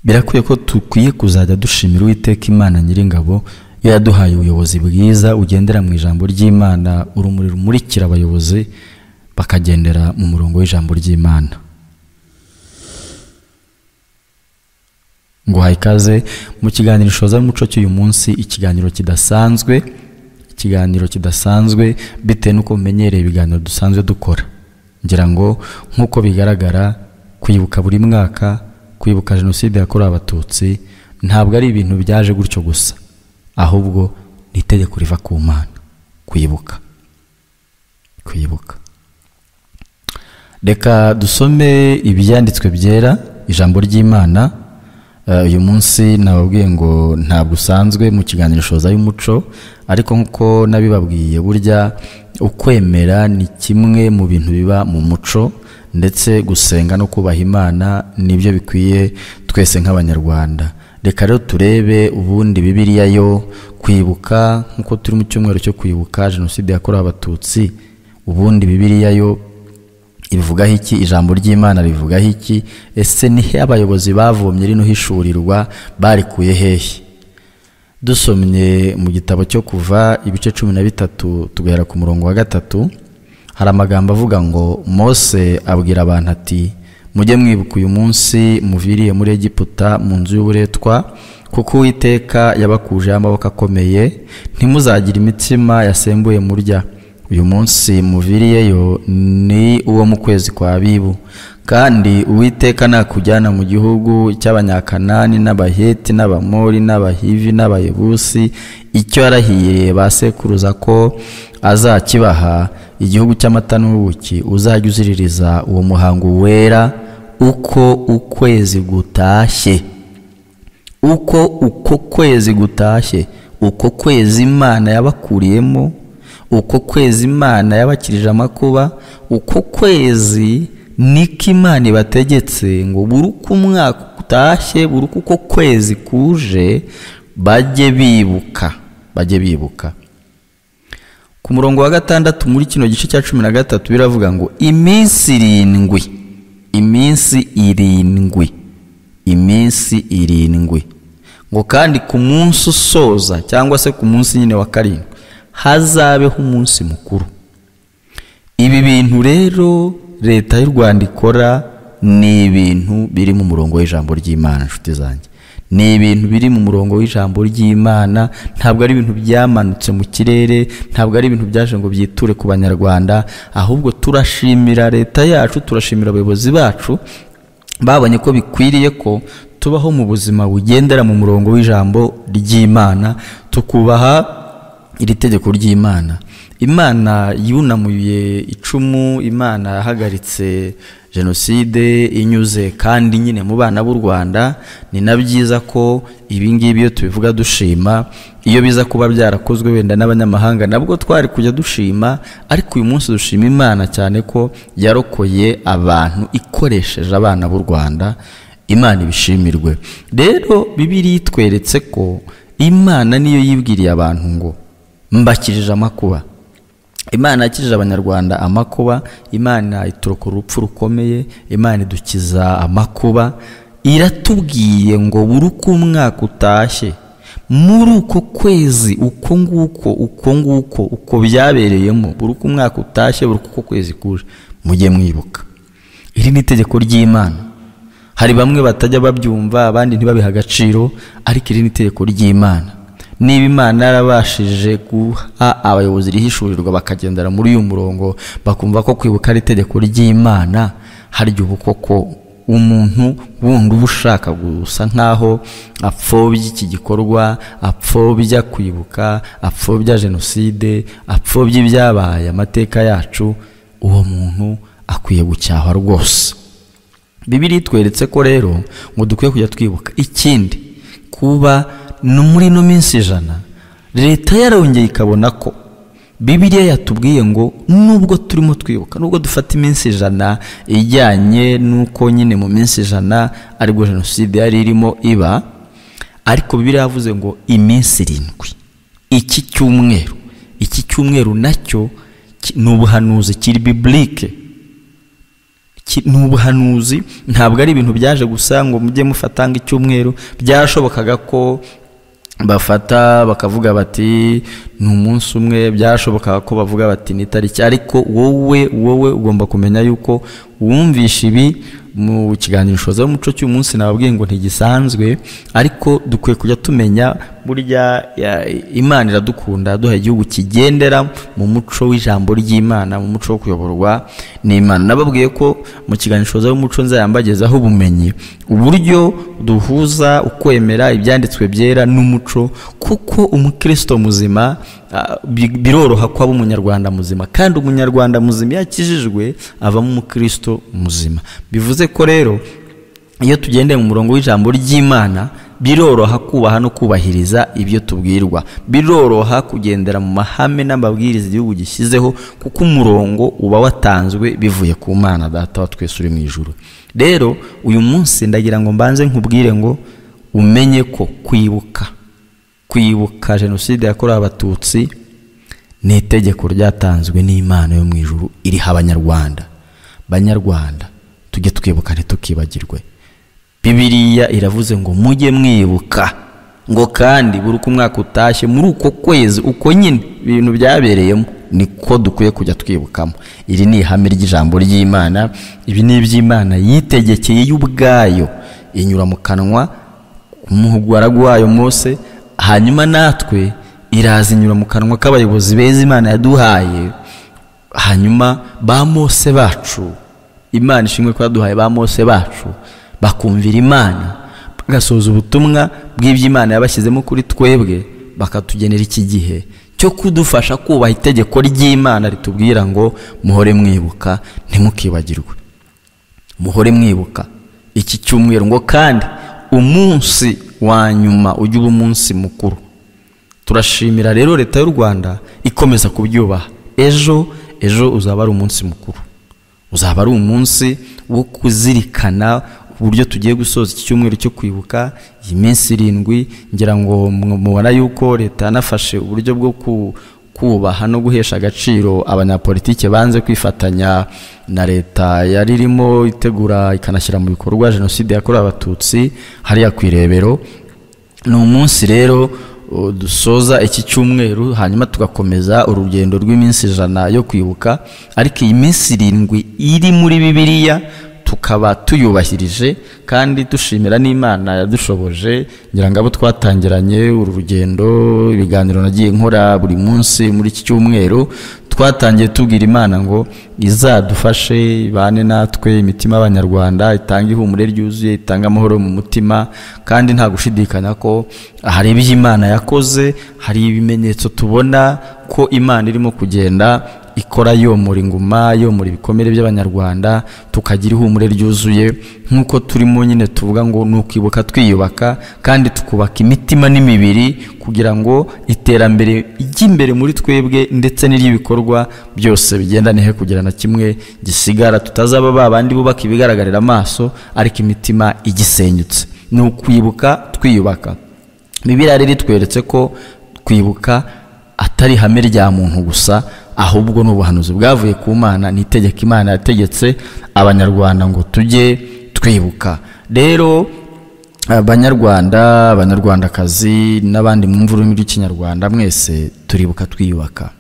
birakwiye ko dukwiye kuzajya dushimira uwiteka imana nyiringabo iyo yaduhaye ubuyobozi bwiza ugendera mu ijambo ry'imana urumuri rumurikira abayobozi bakagendera mu murongo w'ijambo ry'imana nguhaye ikaze mu kiganiro ishoza n'umuco cy'uyu munsi ikiganiro kidasanzwe ikiganiro kidasanzwe bitewe n'uko mumenyereye ibiganiro dusanzwe dukora ngira ngo nk'uko bigaragara kwibuka buri mwaka kwibuka jenoside yakorewe abatutsi ntabwo ari ibintu byaje gutyo gusa ahubwo ni itegeko riva ku mana kwibuka kwibuka reka dusome ibyanditswe byera ijambo ry'imana uyu munsi nababwiye ngo ntabwo usanzwe mu kiganiro shoza y'umuco ariko nk'uko nabibabwiye burya ukwemera ni kimwe mu bintu biba mu muco ndetse gusenga no kubaha imana nibyo bikwiye twese nk'abanyarwanda reka rero turebe ubundi bibiriya yo kwibuka nk'uko turi mu cyumweru cyo kwibuka jenoside yakorewe abatutsi ubundi bibiriya yo ibivugaho iki ijambo ry'imana rivugaho iki ese nihe abayobozi bavomye rino hishurirwa barikuye hehe dusomye mu gitabo cyo kuva ibice cumi na bitatu tugahera ku murongo wa gatatu hari amagambo avuga ngo mose abwira abantu ati mujye mwibuka uyu munsi muviriye muri egiputa mu nzu y'uburetwa kuko uwiteka yabakujeho amaboko akomeye ntimuzagire imitsima yasembuye murya uyu munsi muviriyeyo ni uwo mu kwezi kwa bibu kandi uwiteka nakujyana mu gihugu cy'abanyakanani n'abaheti n'abamori n'abahivi n'abayebusi icyo yarahiriye basekuruza ko azakibaha igihugu cy'amata n'ubuki uzajya uziririza uwo muhango wera uko ukwezi gutashye uko uko kwezi gutashye uko kwezi imana yabakuriyemo uko kwezi imana yabakirije amakuba uko kwezi niko imana ibategetse ngo buri uko umwaka utashye buri uko uko kwezi kuje bajye bibuka bajye bibuka ku murongo wa gatandatu muri kino gice cya cumi na gatatu biravuga ngo iminsi irindwi iminsi irindwi iminsi irindwi ngo kandi ku munsi usoza cyangwa se ku munsi nyine wa karindwi hazabeho umunsi mukuru ibi bintu rero leta y'u rwanda ikora ni ibintu biri mu murongo w'ijambo ry'imana inshuti zanjye ni ibintu biri mu murongo w'ijambo ry'imana ntabwo ari ibintu byamanutse mu kirere ntabwo ari ibintu byaje ngo byiture ku banyarwanda ahubwo turashimira leta yacu turashimira abayobozi bacu babonye ko bikwiriye ko tubaho mu buzima bugendera mu murongo w'ijambo ry'imana tukubaha iri tegeko ry'imana imana yunamuye icumu imana yahagaritse jenoside inyuze kandi nyine mu bana b'u rwanda ni na byiza ko ibingibi iyo tubivuga dushima iyo biza kuba byarakozwe wenda n'abanyamahanga nabwo twari kujya dushima ariko uyu munsi dushima imana cyane ko yarokoye abantu ikoresheje abana b'u rwanda imana ibishimirwe rero bibiri yitweretse ko imana niyo yibwiriye abantu ngo mbakirije amakuba imana yakirije abanyarwanda amakuba imana ituruka urupfu rukomeye imana idukiza amakuba iratubwiye ngo buri uko umwaka utashye muri uko kwezi uko nguko uko nguko uko byabereyemo buri uko umwaka utashye buri uko kwezi kuje mujye mwibuka iri ni itegeko ry'imana hari bamwe batajya babyumva abandi ntibabihe agaciro ariko iri ni itegeko ry'imana niba imana yarabashije guha abayobozi rihishurirwa bakagendera muri uyu murongo bakumva ko kwibuka ari itegeko ry'imana harya ubu koko umuntu wundi uba ushaka gusa nk'aho apfobya iki gikorwa apfobya kwibuka apfobya jenoside apfobya ibyabaye amateka yacu uwo muntu akwiye gucyahwa rwose bibiri itweretse ko rero ngo dukwiye kujya twibuka ikindi kuba no muri ino minsi ijana leta yarongeye ikabona ko bibiriya yatubwiye ngo nubwo turimo twibuka nubwo dufata iminsi ijana ijyanye n'uko nyine mu minsi ijana aribwo jenoside yari irimo iba ariko bibiriya yavuze ngo iminsi irindwi iki cyumweru iki cyumweru nacyo ni ubuhanuzi kiri biburike ki- ni ubuhanuzi ntabwo ari ibintu byaje gusa ngo mujye mufatanga icyumweru byashobokaga ko bafata bakavuga bati ni umunsi umwe byashobokaga ko bavuga bati ni itariki ariko wowe wowe ugomba kumenya yuko wumvishe ibi mu kiganiro shoza umuco cy'uyu munsi nababwiye ngo ntigisanzwe ariko dukwiye kujya tumenya burya ya- imana iradukunda duha igihugu kigendera mu muco w'ijambo ry'imana mu muco wo kuyoborwa n'imana nababwiye ko mu kiganiro shoza y'umuco nzayambagezaho ubumenyi uburyo duhuza ukwemera ibyanditswe byera n'umuco kuko umukristo muzima ah, bi- biroroha ko aba umunyarwanda muzima kandi umunyarwanda muzima iyo akijijwe avamo umukristo muzima bivuze ko rero iyo tugendeye mu murongo w'ijambo ry'imana biroroha kubaha no kubahiriza ibyo tubwirwa biroroha kugendera mu mahame n'amabwiriza igihugu gishyizeho kuko umurongo uba watanzwe bivuye ku mana data wa twese uri mu ijuru rero uyu munsi ndagira ngo mbanze nkubwire ngo umenye ko kwibuka kwibuka jenoside yakorewe abatutsi ni itegeko ryatanzwe n'imana yo mu ijuru iriha abanyarwanda banyarwanda tujye twibuka ntitukibagirwe bibiriya iravuze ngo mujye mwibuka ngo kandi buri uko umwaka utashye muri uko kwezi uko nyine ibintu byabereyemo niko dukwiye kujya twibukamo iri ni ihame ry'ijambo ry'imana ibi ni iby'imana yitegekeye yo ubwayo inyura mu kanwa umuhugwara wayo mose hanyuma natwe iraza inyura mu kanwa k'abayobozi beza imana yaduhaye hanyuma ba mose bacu imana ishimwe ko yaduhaye ba mose bacu bakumvira imana bagasoza ubutumwa bw'ibyo imana yabashyizemo kuri twebwe bakatugenera iki gihe cyo kudufasha kubaha itegeko ry'imana ritubwira ngo muhore mwibuka ntimukibagirwe muhore mwibuka iki cyumweru ngo kandi umunsi wa nyuma ujye uba umunsi mukuru turashimira rero leta y'u rwanda ikomeza kubyubaha ejo ejo uzaba ari umunsi mukuru uzaba ari umunsi wo kuzirikana uburyo tugiye gusoza iki cyumweru cyo kwibuka iyi minsi irindwi ngira ngo mu- mubona yuko leta yanafashe uburyo bwo ku- kubaha no guhesha agaciro abanyapolitike banze kwifatanya na leta yari irimo itegura ikanashyira mu bikorwa jenoside yakorewe abatutsi hariya ku irebero ni umunsi rero uh, dusoza iki cyumweru hanyuma tugakomeza urugendo rw'iminsi ijana yo kwibuka ariko iyi minsi irindwi iri muri bibiliya tukaba tuyubahirije kandi dushimira n'imana yadushoboje ngira ngo abo twatangiranye uru rugendo ibiganiro nagiye nkora buri munsi muri iki cyumweru twatangiye tubwira imana ngo izadufashe ibane natwe imitima y'abanyarwanda itange ihumure ryuzuye itange amahoro mu mutima kandi nta gushidikanya ko hari ibyo imana yakoze hari ibimenyetso tubona ko imana irimo kugenda ikora yomora inguma yomora ibikomere by'abanyarwanda tukagira ihumure ryuzuye nk'uko turimo nyine tuvuga ngo ni ukwibuka twiyubaka kandi tukubaka imitima n'imibiri kugira ngo iterambere ry'imbere muri twebwe ndetse n'iry'ibikorwa byose bigenda ntihe kugira na kimwe gisigara tutazaba ba bandi bubaka ibigaragarira amaso ariko imitima igisenyutse ni ukwibuka twiyubaka bibiliya rero itweretse ko kwibuka atari ihame rya muntu gusa ahubwo ni ubuhanuzi bwavuye ku mana ni itegeko imana yategetse abanyarwanda ngo tujye twibuka rero abanyarwanda abanyarwandakazi n'abandi mwumva ururimi rw'ikinyarwanda mwese turibuka twiyubaka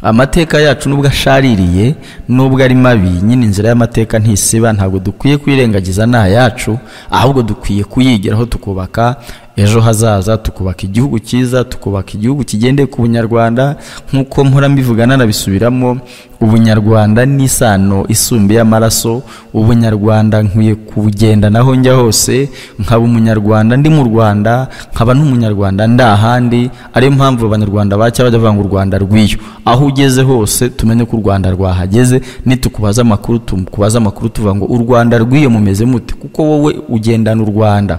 amateka yacu nubwo ashaririye nubwo ari mabi nyine inzira y'amateka ntisiba ntabwo dukwiye kuyirengagiza ni ayacu ahubwo dukwiye kuyigiraho tukubaka ejo hazaza tukubaka igihugu cyiza tukubaka igihugu kigendeye ku bunyarwanda nk'uko mpora mbivuga nanabisubiramo ubunyarwanda ni isano isumbuye y'amaraso ubunyarwanda nkwiye kubugendana aho njya hose nkaba umunyarwanda ndi mu rwanda nkaba n'umunyarwanda ndi ahandi ariyo mpamvu abanyarwanda ba kera bajya bavuga ngo u rwanda rw'iyo aho ugeze hose tumenye ko u rwanda rwahageze nitukubaza amakuru tukubaza amakuru tuvuga ngo u rwanda rw'iyo mumeze mute kuko wowe ugendana u rwanda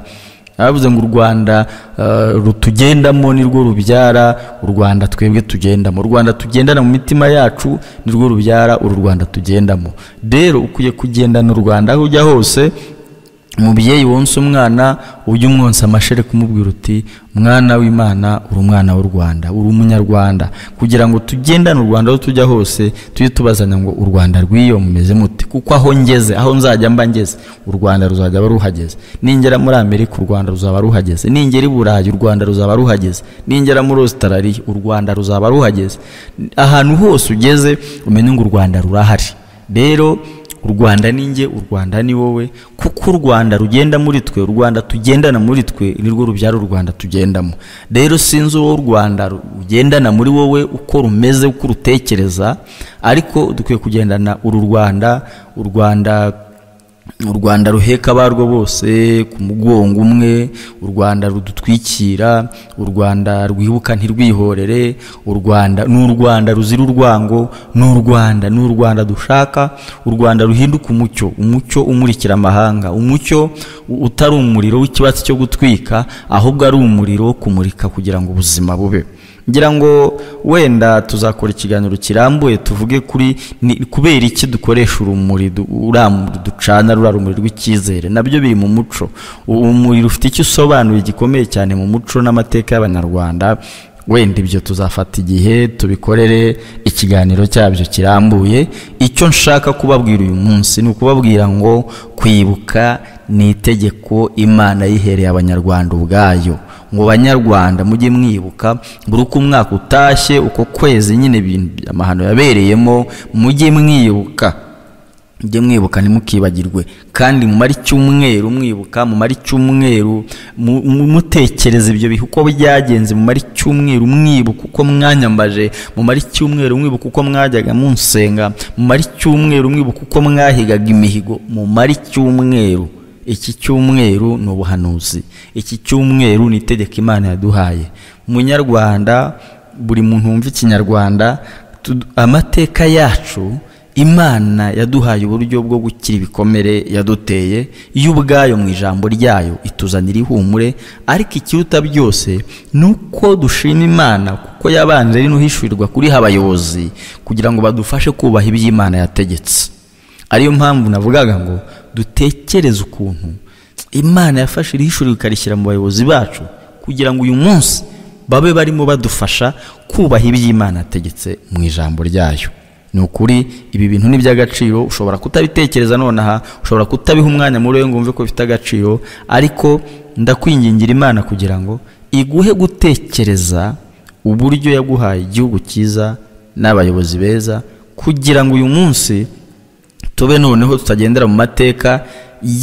bavuze ngo u rwanda eh, rutugendamo nirwo rubyara u rwanda twebwe tugendamo u rwanda tugendana mu mitima yacu nirwo rubyara uru rwanda tugendamo rero ukwiye kugendana u rwanda aho ujya hose umubyeyi wonsa umwana ujya umwonsa amashere kumubwira uti mwana w'imana uri umwana w'u rwanda uri umunyarwanda kugira ngo tugendane u rwanda aho tujya hose tujye tubazanya ngo u rwanda rw'iyo mumeze mute kuko aho ngeze aho nzajya mba ngeze u rwanda ruzajya aba ruhageze ningera muri amerika u rwanda ruzaba ruhageze ningera i burayi u rwanda ruzaba ruhageze ningera muri ositarariya u rwanda ruzaba ruhageze ahantu hose ugeze umenye ngo u rwanda rurahari rero u rwanda ni njye u rwanda ni wowe kuko u rwanda rugenda muri twe u rwanda tugendana muri twe ni rwo rubyaro u rwanda tugendamo rero sinzi uwo u rwanda rugendana muri wowe uko rumeze uko urutekereza ariko dukwiye kugendana uru rwanda u rwanda u rwanda ruheka abarwo bose ku mugongo umwe u rwanda rudutwikira u rwanda rwibuka ntirwihorere u rwanda ni u rwanda ruzira urwango ni u rwanda ni u rwanda dushaka u rwanda ruhinduka umucyo umucyo umurikira amahanga umucyo u- utari umuriro w'ikibatsi cyo gutwika ahubwo ari umuriro wo kumurika kugira ngo ubuzima bube ngira ngo wenda tuzakora ikiganiro kirambuye tuvuge kuri ni kubera iki dukoresha urumuri du- ura- ducana ruriya rumuri rw'icyizere nabyo biri mu muco U- umuriro ufite icyo usobanuye gikomeye cyane mu muco n'amateka y'abanyarwanda wenda ibyo tuzafata igihe tubikorere ikiganiro cyabyo kirambuye icyo nshaka kubabwira uyu munsi ni ukubabwira ngo kwibuka ni itegeko imana yihereye abanyarwanda ubwayo ngo banyarwanda mujye mwibuka buri uko umwaka utashye uko kwezi nyine ibintu amahano yabereyemo mujye mwibuka mujye mwibuka ntimukibagirwe kandi mumare icyumweru mwibuka mumare icyumweru mu- mu- mutekereza ibyo bihe uko byagenze mumare icyumweru mwibuka uko mwanyambaje mumare icyumweru mwibuka uko mwajyaga munsenga mumare icyumweru mwibuka uko mwahigaga imihigo mumare icyumweru iki cyumweru ni ubuhanuzi iki cyumweru ni itegeko imana yaduhaye munyarwanda buri muntu wumva ikinyarwanda tu- amateka yacu imana yaduhaye uburyo bwo gukira ibikomere yaduteye yo ubwayo mu ijambo ryayo ituzanira ihumure ariko ikiruta byose ni uko dushima imana kuko yabanje ari n'uhishurirwa kuriha abayobozi kugira ngo badufashe kubaha iby'imana yategetse ariyo mpamvu navugaga ngo dutekereze ukuntu imana yafashe iri shuri ikarishyira mu bayobozi bacu kugira ngo uyu munsi babe barimo badufasha kubaha iby'imana yategetse mu ijambo ryayo ni ukuri ibi bintu ni iby'agaciro ushobora kutabitekereza nonaha ushobora kutabiha umwanya muri we ngo wumve ko bifite agaciro ariko ndakwingingira imana kugira ngo iguhe gutekereza uburyo yaguhaye igihugu cyiza n'abayobozi beza kugira ngo uyu munsi tube noneho tutagendera mu mateka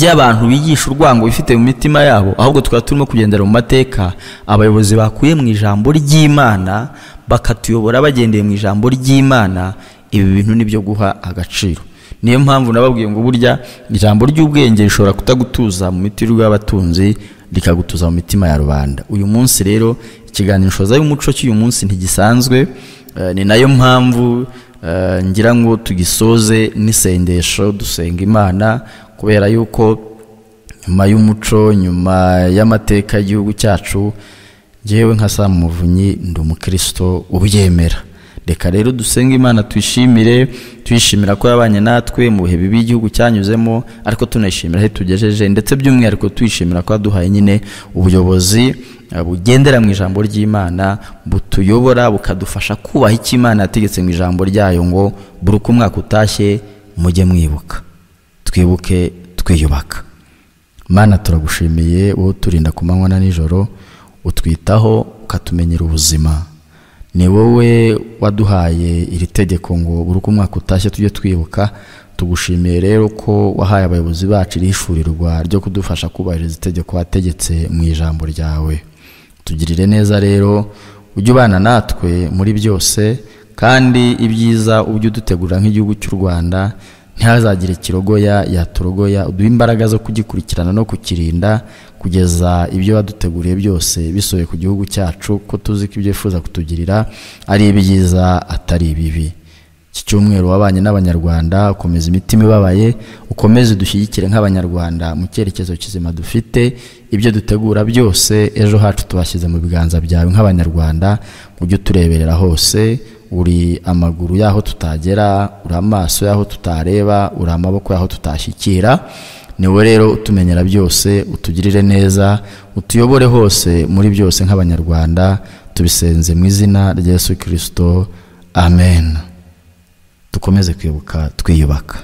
y'abantu bigisha urwango bifite mu mitima yabo ahubwo tukaba turimo kugendera mu mateka abayobozi bakuye mu ijambo ry'imana bakatuyobora bagendeye mu ijambo ry'imana ibi bintu ni byo guha agaciro niyo mpamvu nababwiye ngo burya ijambo ry'ubwenge rishobora kutagutuza mu mitirirwa y'abatunzi rikagutuza mu mitima ya rubanda uyu munsi rero ikiganiro shoza y'umuco cy'uyu munsi ntigisanzwe eh, ni nayo mpamvu eh, ngira ngo tugisoze n'isengesho dusenga imana kubera yuko nyuma y'umuco nyuma y'amateka y'igihugu cyacu ngewe nka Sam muvunyi ndi umukristo ubyemera reka rero dusenge imana tuyishimire tuyishimira ko yabanye natwe mu bihe bibi igihugu cyanyuzemo ariko tunayishimira aho tugejeje ndetse by'umwihariko tuyishimira ko yaduhaye nyine ubuyobozi eh, bugendera mu ijambo ry'imana butuyobora bukadufasha kubaha icyo imana yategetse mu ijambo ryayo ngo buri uko umwaka utashye mujye mwibuka twibuke twiyubaka mana turagushimiye wowe uturinda ku manywa na nijoro utwitaho ukatumenyera ubuzima ni wowe waduhaye iri tegeko ngo buri uko umwaka utashye tujye twibuka tugushimiye rero ko wahaye abayobozi bacu iri hishurirwa ryo kudufasha kubahiriza itegeko wategetse mu ijambo ryawe tugirire neza rero ujye ubana natwe muri byose kandi ibyiza ujye udutegurira nk'igihugu cy'u rwanda ntihazagire ikirogoya yaturogoya uduhe imbaraga zo kugikurikirana no kukirinda kugeza ibyo waduteguriye byose bisohoye ku gihugu cyacu ko tuzi ko ibyo wifuza kutugirira ari ibyiza atari ibibi iki cyumweru wabanye n'abanyarwanda ukomeza imitima ibabaye ukomeze dushyigikire nk'abanyarwanda mu cyerekezo kizima dufite ibyo dutegura byose ejo hacu tubashyize mu biganza byawe nk'abanyarwanda ujye utureberera hose uri amaguru y'aho tutagera uri amaso y'aho tutareba uri amaboko y'aho tutashyikira niwe rero utumenyera byose utugirire neza utuyobore hose muri byose nk'abanyarwanda tubisenze mu izina rya yesu kirisito amen dukomeze kwibuka twiyubaka